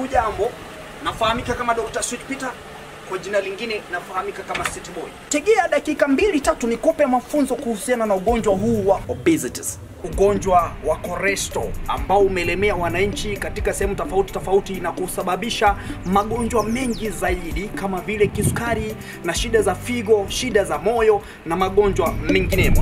Hujambo, nafahamika kama Dr. Sweet Peter, kwa jina lingine nafahamika kama City Boy. Tegea dakika mbili tatu nikupe mafunzo kuhusiana na ugonjwa huu wa obesity, ugonjwa wa koresto ambao umelemea wananchi katika sehemu tofauti tofauti na kusababisha magonjwa mengi zaidi kama vile kisukari na shida za figo, shida za moyo na magonjwa menginemo.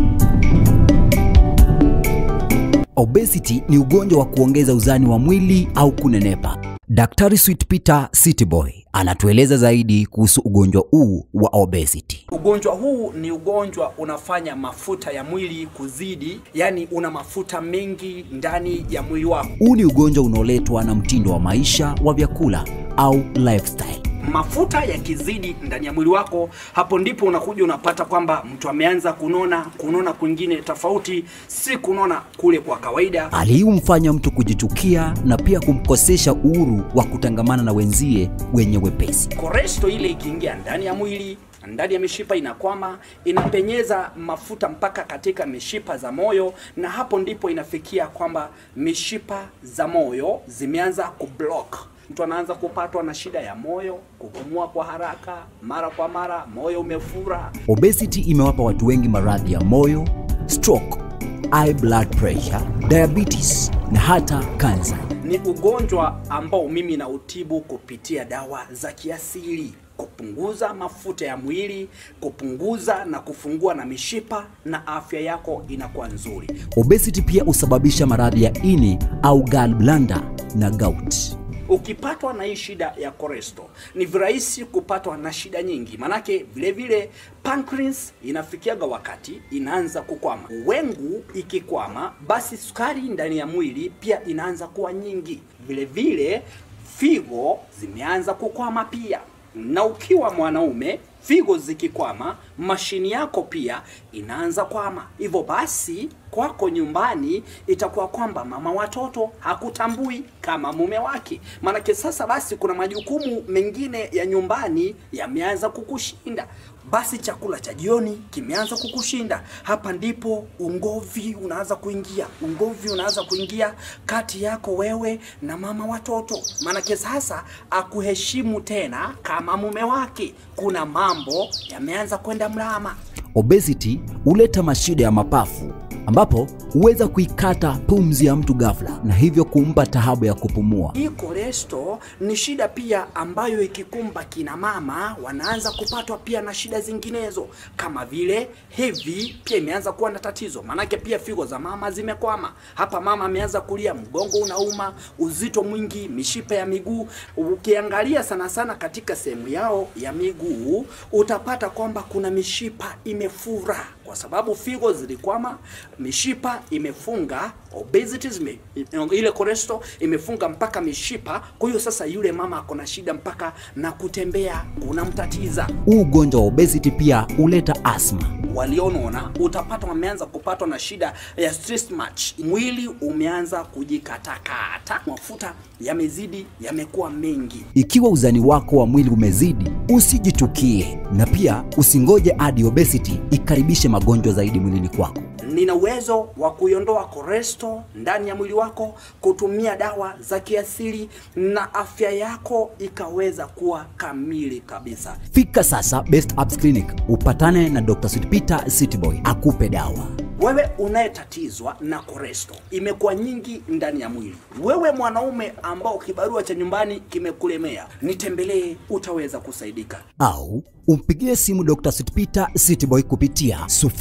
Obesity ni ugonjwa wa kuongeza uzani wa mwili au kunenepa. Daktari Sweet Peter City Boy anatueleza zaidi kuhusu ugonjwa huu wa obesity. Ugonjwa huu ni ugonjwa unafanya mafuta ya mwili kuzidi, yani una mafuta mengi ndani ya mwili wako. Huu ni ugonjwa unaoletwa na mtindo wa maisha wa vyakula au lifestyle. Mafuta yakizidi ndani ya mwili wako, hapo ndipo unakuja unapata kwamba mtu ameanza kunona, kunona kwingine tofauti, si kunona kule kwa kawaida. Hali hii humfanya mtu kujichukia na pia kumkosesha uhuru wa kutangamana na wenzie wenye wepesi. Koresto ile ikiingia ndani ya mwili ndani ya mishipa inakwama, inapenyeza mafuta mpaka katika mishipa za moyo, na hapo ndipo inafikia kwamba mishipa za moyo zimeanza kublock. Mtu anaanza kupatwa na shida ya moyo, kupumua kwa haraka, mara kwa mara, moyo umefura. Obesity imewapa watu wengi maradhi ya moyo, stroke, high blood pressure, diabetes na hata kansa. Ni ugonjwa ambao mimi nautibu kupitia dawa za kiasili kupunguza mafuta ya mwili, kupunguza na kufungua na mishipa, na afya yako inakuwa nzuri. Obesity pia husababisha maradhi ya ini au gallbladder na gout. Ukipatwa na hii shida ya koresto ni virahisi kupatwa na shida nyingi, manake vile vile pancreas inafikiaga wakati inaanza kukwama. Wengu ikikwama, basi sukari ndani ya mwili pia inaanza kuwa nyingi. Vile vile figo zimeanza kukwama pia, na ukiwa mwanaume figo zikikwama, mashini yako pia inaanza kwama. Hivyo basi kwako nyumbani itakuwa kwamba mama watoto hakutambui kama mume wake, maanake sasa basi kuna majukumu mengine ya nyumbani yameanza kukushinda. Basi chakula cha jioni kimeanza kukushinda. Hapa ndipo ungovi unaanza kuingia, ungovi unaanza kuingia kati yako wewe na mama watoto, maanake sasa akuheshimu tena kama mume wake. Kuna mambo yameanza kwenda mlama. Obesity huleta mashida ya mapafu ambapo huweza kuikata pumzi ya mtu ghafla na hivyo kumpa taabu ya kupumua. Hii koresto ni shida pia ambayo ikikumba kina mama wanaanza kupatwa pia na shida zinginezo kama vile hevi, pia imeanza kuwa na tatizo, maanake pia figo za mama zimekwama. Hapa mama ameanza kulia, mgongo unauma, uzito mwingi, mishipa ya miguu. Ukiangalia sana sana katika sehemu yao ya miguu utapata kwamba kuna mishipa imefura kwa sababu figo zilikwama, mishipa imefunga, obesity zime, ile cholesterol imefunga mpaka mishipa. Kwa hiyo sasa yule mama ako na shida mpaka na kutembea kunamtatiza. Huu ugonjwa wa obesity pia huleta asma. Walionona utapata wameanza kupatwa na shida ya stress match, mwili umeanza kujikatakata, mafuta yamezidi, yamekuwa mengi. Ikiwa uzani wako wa mwili umezidi, usijitukie na pia usingoje hadi obesity ikaribishe magonjwa zaidi mwilini kwako. Nina uwezo wa kuiondoa koresto ndani ya mwili wako kutumia dawa za kiasili na afya yako ikaweza kuwa kamili kabisa. Fika sasa Best Apps Clinic upatane na Dr. Sweet Peter City Boy akupe dawa. Wewe unayetatizwa na koresto imekuwa nyingi ndani ya mwili, wewe mwanaume ambao kibarua cha nyumbani kimekulemea, nitembelee, utaweza kusaidika. Au umpigie simu Dr. Sweet Peter City Boy kupitia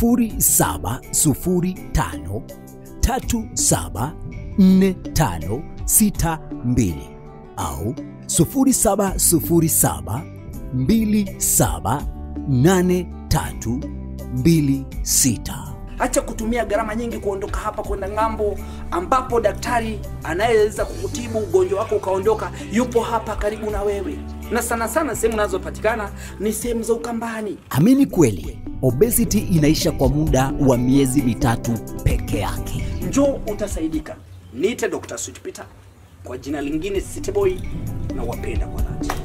0705 374562 au 0707 278326. Acha kutumia gharama nyingi kuondoka hapa kwenda ng'ambo, ambapo daktari anayeweza kukutibu ugonjwa wako ukaondoka yupo hapa karibu na wewe, na sana sana sehemu zinazopatikana ni sehemu za Ukambani. Amini kweli, obesity inaisha kwa muda wa miezi mitatu peke yake. Njoo utasaidika. Niite Dr. Sweet Peter, kwa jina lingine City Boy, na wapenda kwa dhati.